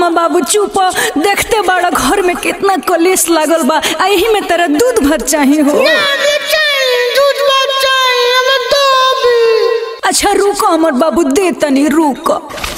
हम बाबू चुप देखते बड़ा घर में कितना कलेश लागल बा आ यही में तेरा दूध भर चाही हो हमें चाहिए दूध भात चाहिए हमें दो भी अच्छा रुको हमर बाबू दे तनी रुको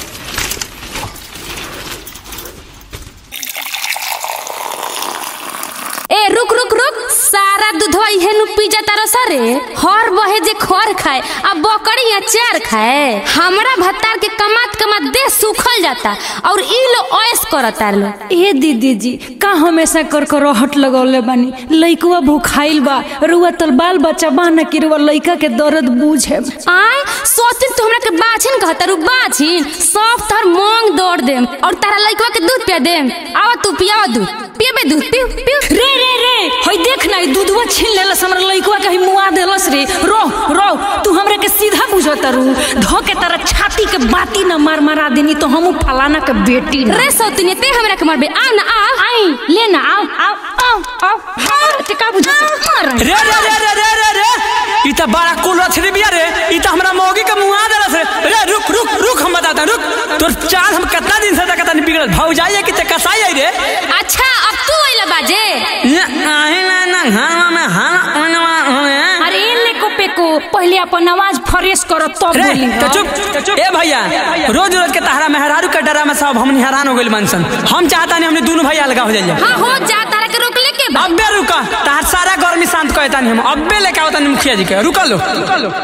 ए रुक रुक रुक सारा दूधवा इहे नु पी जाता रह सारे हर बहे जे खर खाए आ बकरी अचार खाए हमरा भत्तार के कमात कमात देह सूखल जाता और ई लो ऐस करता लो ए दीदी जी का हमेशा कर कर हट लगौले बानी लइकवा भूखाइल बा रुआ तल बाल बच्चा बा न कि रुआ लइका के दर्द बूझे आय सोचिन तू हमरा के बाछिन कहता रू बाछिन सब तोहर मोंग दौड़ देम और तारा लइकवा के दूध पिया देम आवा तू पियावा दूध पियबे दूध पियो पियो रे रे रे हई देख ना ई दूधवा छीन लेलस हमरा लइकवा के हई मुआ देलस रे रो रो तू हमरा के सीधा बुझत रू धो के तारा छाती के बाती न मार मारा देनी तो हमू फलाना के बेटी न रे सौतनी ते हमरा के मारबे आ ना आ आई ले ना आओ आओ आओ आओ हाँ, ते का बुझत मार रे रे रे रे रे रे रे ई त बड़ा कुल रथरी बिया रे ई त हमरा मौगी के मुआ देलस रे रे रुक रुक रुक हम बताता रुक तोर चाल हम कितना दिन से तक नहीं बिगड़ल भाऊ जाइए कि ते कसाई आई रे अच्छा अब तू आइला बाजे आहे ना ना हां में हां ओनवा अरे ले को पे को पहले अपन आवाज फ्रेश करो तब रे बोली तो चुप ए भैया रोज रोज के तहरा मेहरारू के डरा में सब हमनी हैरान हो गइल मनसन हम चाहता नहीं हमने दोनों भाई अलगा हो जाइए हाँ हो जा तारा के रोक लेके बा अब्बे रुका तहार सारा गर्मी शांत कहता नहीं हम अब्बे लेके आवता नहीं मुखिया जी के रुका लो रुका लो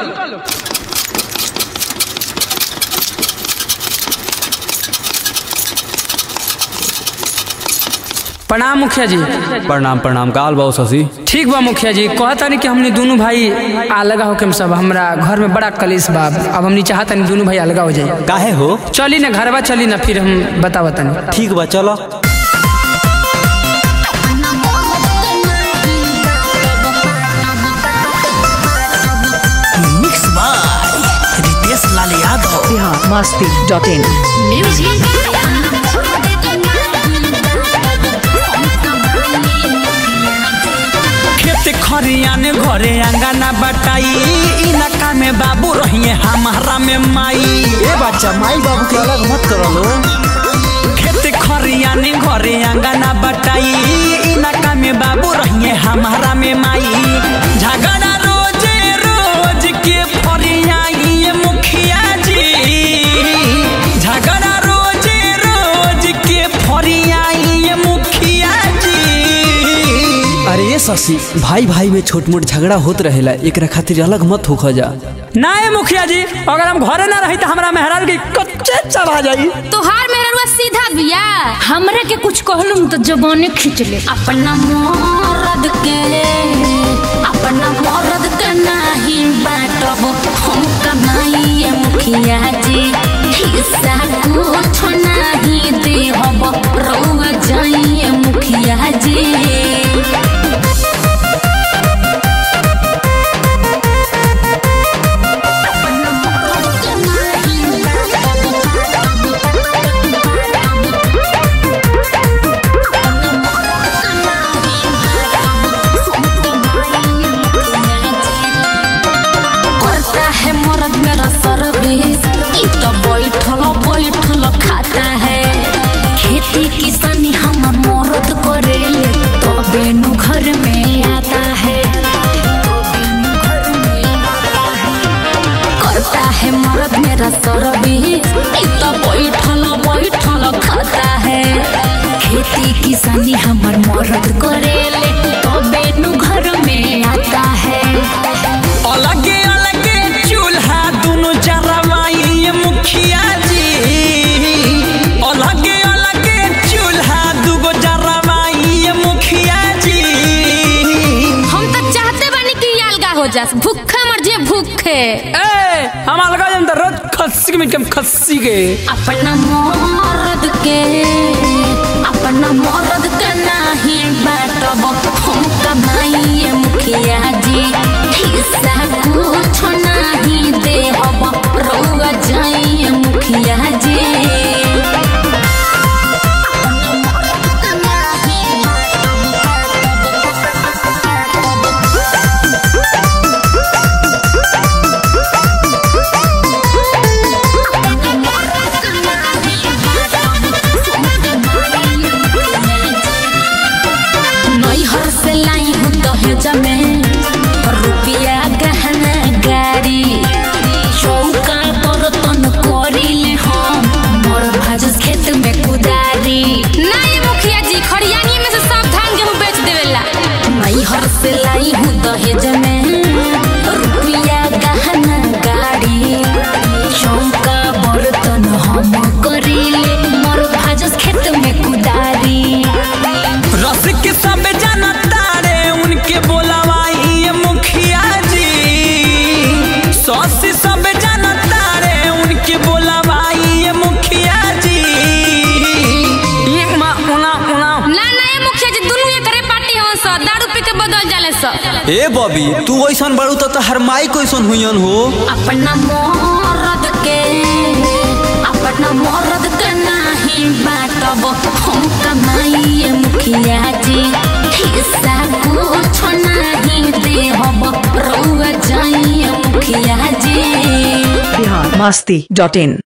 प्रणाम मुखिया जी प्रणाम प्रणाम काल बाबू शशि ठीक बा मुखिया जी कहता नहीं कि हमने दोनों भाई अलगा होके हम सब हमरा घर में बड़ा कलेश बा अब हमने चाहता नहीं दोनों भाई अलगा हो जाए काहे हो चली ना घरवा चली ना फिर हम बता बता नहीं ठीक बा चलो mix by Ritesh Lal Yadav Bihar Masti dot in खेत खरियाने घरे अंगना बटाई इलाका में बाबू रहिए हमारा में माई ए बच्चा माई बाबू के अलग मत करो लो खेत खरियाने घरे अंगना बटाई इलाका में बाबू रहिए हमारा में माई झगड़ा रोजे रोज के फरियाई ये मुखिया जी झगड़ा रोजे रोज के फरियाई ये मुखिया जी अरे ये शशि भाई भाई में छोट मोट झगड़ा होत रहेला एकरा खातिर अलग मत होख जा ना ये मुखिया जी अगर हम घरे ना रही तो हमारा मेहरारू की कच्चे चढ़ा जाई तोहार मेहरुआ सीधा बिया हमरा के कुछ कहलुम तो जबाने खींच ले अपना मरद के अपना मरद के नहीं बाटब हम कमाइए मुखिया जी हिस्सा कुछ नहीं देहब रउआ जाइए मुखिया जी करता है मर्द मेरा सर्विस ई तो बैठल बैठल खाता है खेती किसानी हम मर्द करे तबे नु घर में आता है करता है मर्द मेरा सर्विस ई तो बैठल बैठल खाता है खेती किसानी हमर मर्द करे तबे नु घर में आता है अलगे अलगे चूल्हा दोनों जरवाई ये मुखिया जी अलगे अलगे चूल्हा दूगो जरवाई ये मुखिया जी हम तो चाहते बानी कि ये अलगा हो जास भूखा मर जे भूखे ए हम अलगा जम तो रोज खस्सी के मीट के हम खस्सी के अपना मर्द के अपना मर्द के नहीं बाटब हम कमाइए मुखिया जी हिस्सा कुछ नहीं देहब रउआ जाइए मुखिया जी सब ए बॉबी तू ऐसन बड़ू तो तहर माई कैसन हुईन हो अपना मरद के अपना मरद के नाही बाटब हम कमाइए मुखिया जी हिस्सा कुछ नहीं देहब रउआ जाइए मुखिया जी बिहार मस्ती डॉट इन